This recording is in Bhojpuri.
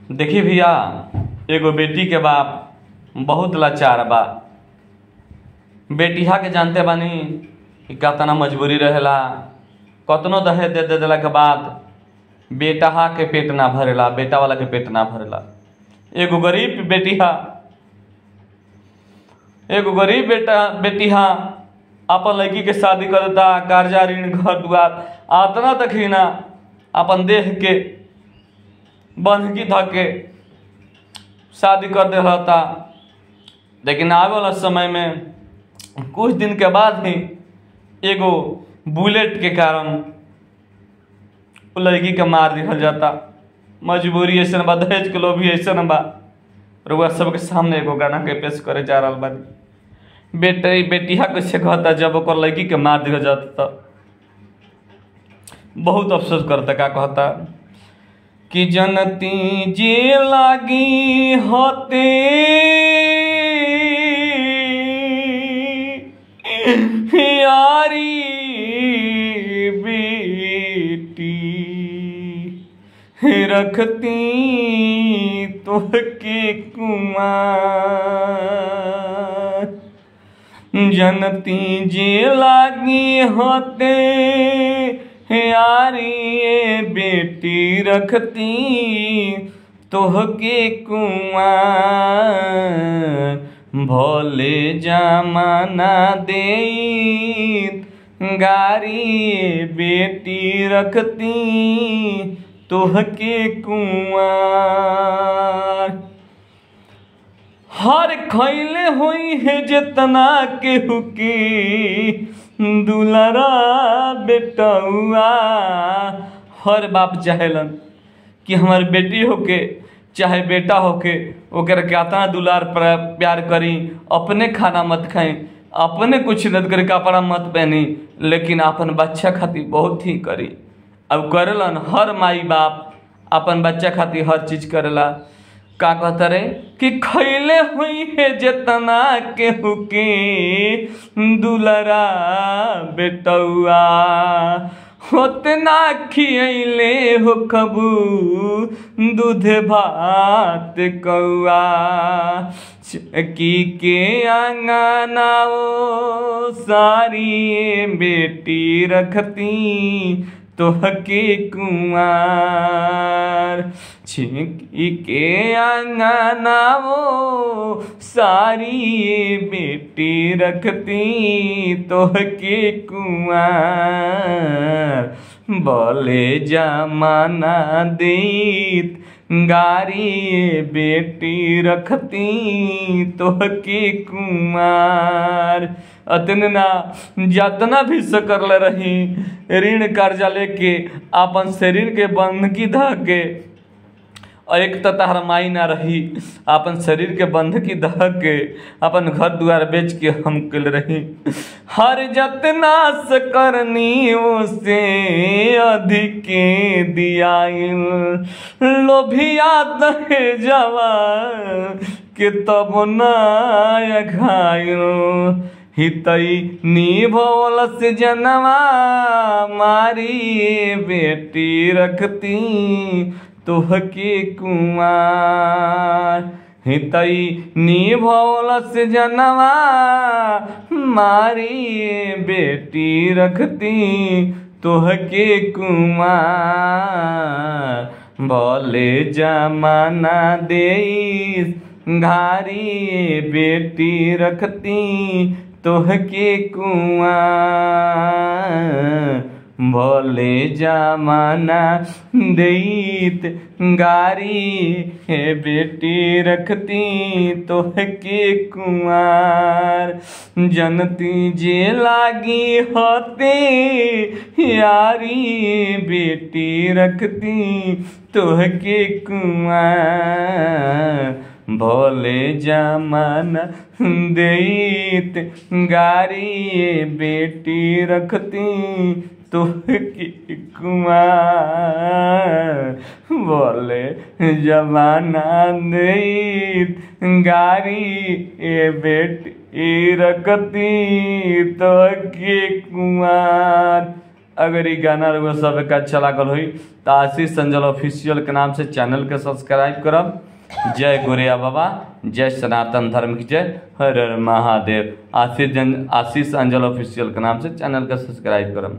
देखी भैया एगो बेटी के बाप बहुत लाचार बा बेटिया के जानते बानी कि कतना मजबूरी रहेला कतनो दहेज दे दे देला के बाद बेटहा के पेट ना भरेला बेटा वाला के पेट ना भरेला एगो गरीब बेटिया एगो गरीब बेटा बेटिया अपन लड़की के शादी कर देता कर्जा ऋण घर दुआर आतना तक ही ना अपन देह के बंधकी धऽ के शादी कर दे रहता लेकिन आवे वाला समय में कुछ दिन के बाद ही एगो बुलेट के कारण उ लड़की के मार दिहल जाता मजबूरी ऐसा बा दहेज के लोभी ऐसा बा रउआ सबके सामने एगो गाना के पेश करे जा रहल बानी बेटे बेटिया कैसे कहता जब ओकर लड़की के मार दिहल जाता त बहुत अफसोस करता का कहता कि जनती जे लागी होते यारी बेटी रखती तोहके कुमार जनती जे लागी होते यारी ये बेटी रखती तोहके कुआर भोले जमाना दे गारी ये बेटी रखती तोहके कुआर हर खैले होई है जितना केहू के दुलरा बेटौआ हर बाप चाहेलन कि हमार बेटी होके चाहे बेटा होके ओकर के अतना दुलार प्र- प्यार करी अपने खाना मत खाई अपने कुछ न करी कपड़ा मत पहनी लेकिन अपन बच्चा खातिर बहुत ही करी अब करेलन हर माई बाप अपन बच्चा खातिर हर चीज करेला का कहता रे कि खैले हुई है जितना केहू के दुलरा बेटौआ होतना खियले हो कबू दूध भात कौआ की के आंगना ओ सारी बेटी रखती तोहके कुमार छिंकी के आंगना वो सारी ये बेटी रखती तोहके कुमार बोले जमाना देत गारी ये बेटी रखती तोहके कुमार अतने ना जतना भी सकरल रही ऋण कर्जा लेके अपन शरीर के बंधकी ध के और एक तो तहर माई ना रही अपन शरीर के बंधकी दह के अपन घर द्वार बेच के हम कल रही हर जतना सकरनी उसे अधिक दियाइल लोभिया दहे जवा के तब ना घायल हितई निभोल से जनवा मारी बेटी रखती तोहके कुमार हितई निभोल से जनवा मारी बेटी रखती तोहके कुमार बोले जमाना देईस घारी बेटी रखती तोहके कुआं भोले जमाना देत गारी हे बेटी रखती तोहके कुमार जनती जे लागी होते यारी बेटी रखती तोहके कुमार भोले जमाना देत गारी बेटी रखती तोहके कुमार बोले जमाना देत गारी ए बेटी रखती तोहके कुमार अगर ये गाना रउआ सब के अच्छा लागल होई तो आशीष अंजल ऑफिशियल के नाम से चैनल के सब्सक्राइब करब जय गोरिया बाबा जय सनातन धर्म की जय हर हर महादेव आशीष जन आशीष अंजल ऑफिशियल के नाम से चैनल के सब्सक्राइब करब